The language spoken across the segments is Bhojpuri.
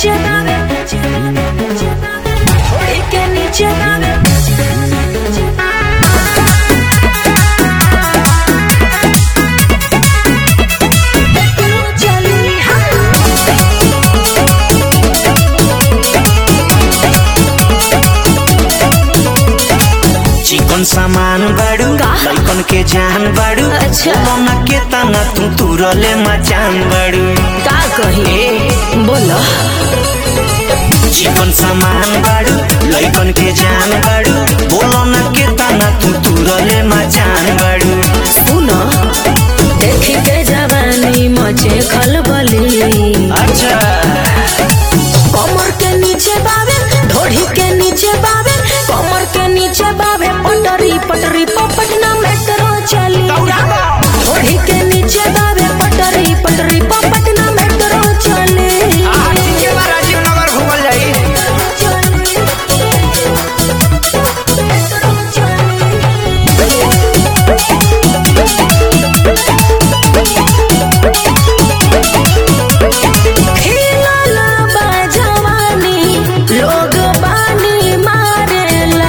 नीचे बावे ढोड़ी के नीचे बावे चली चिकन सामान बाड़ू का? लइकन के जान बाड़ू अच्छा। मना के तना तू तुरले मचान बाड़ू का कही बोलो चिकन सामान बाड़ू लइकन के जान बाड़ू बोलो न के तना तू तुरले मचान बाड़ू सुनो देखी के जवानी मचे खलबली अच्छा कमर के नीचे बावे ढोढ़ी के नीचे बावे कमर के नीचे बावे पटरी पटरी पटना मेट्रो चली ढोढ़ी के नीचे बावे पटरी पटरी पटना मेट्रो चली राजीव नगर घूमल जाई खिलल बा जवानी, लोग बानी मारेला।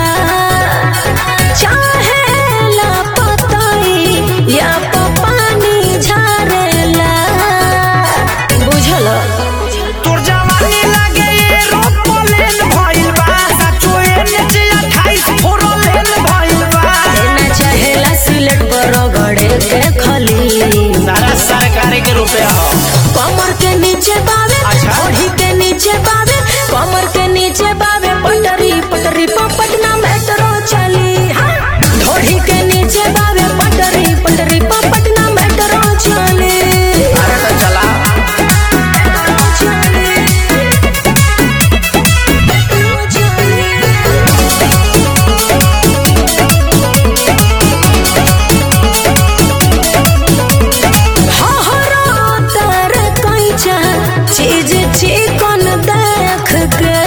चाहेला पतई या पानी झारेला। बुझल तोर जवानी लागे ये रोपलेन भइल बा सचो एने जे 28 फोरलेन भइल बा ना चाहेला सिलेट पर गड़े के खली सारा सरकार के रुपया हो कमर के नीचे बावे अच्छा। ओढ़ी के नीचे बावे कमर के नीचे बावे पटरी पटरी पर पटना मेट्रो चली हाँ। ढोढ़ी के नीचे बावे पटरी पटरी पर पटना मेट्रो चली अरे तो चला चली। हहरा तर कैचा चीज चिकन देख के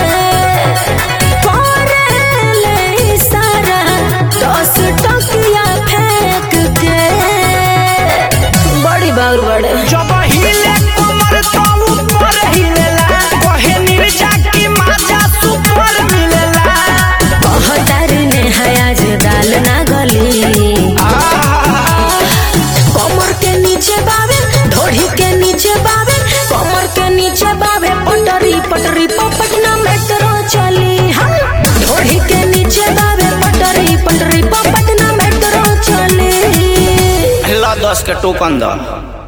करेले इशारा दस टकिया फेंक के बड़ी बाउर बड़े जब हिले कमर तो ऊपर हिलेला कहे निर्जा की माजा सुपर मिलेला कहतर ने हयाज दाल ना गली कमर के नीचे बावे ढोढ़ी के नीचे बावे कमर के नीचे बावे पटरी पटरी पर पटना मेट्रो चली हाँ ढोढ़ी के नीचे बावे पटरी पटरी पर पटना मेट्रो चली ला दस के टोकन द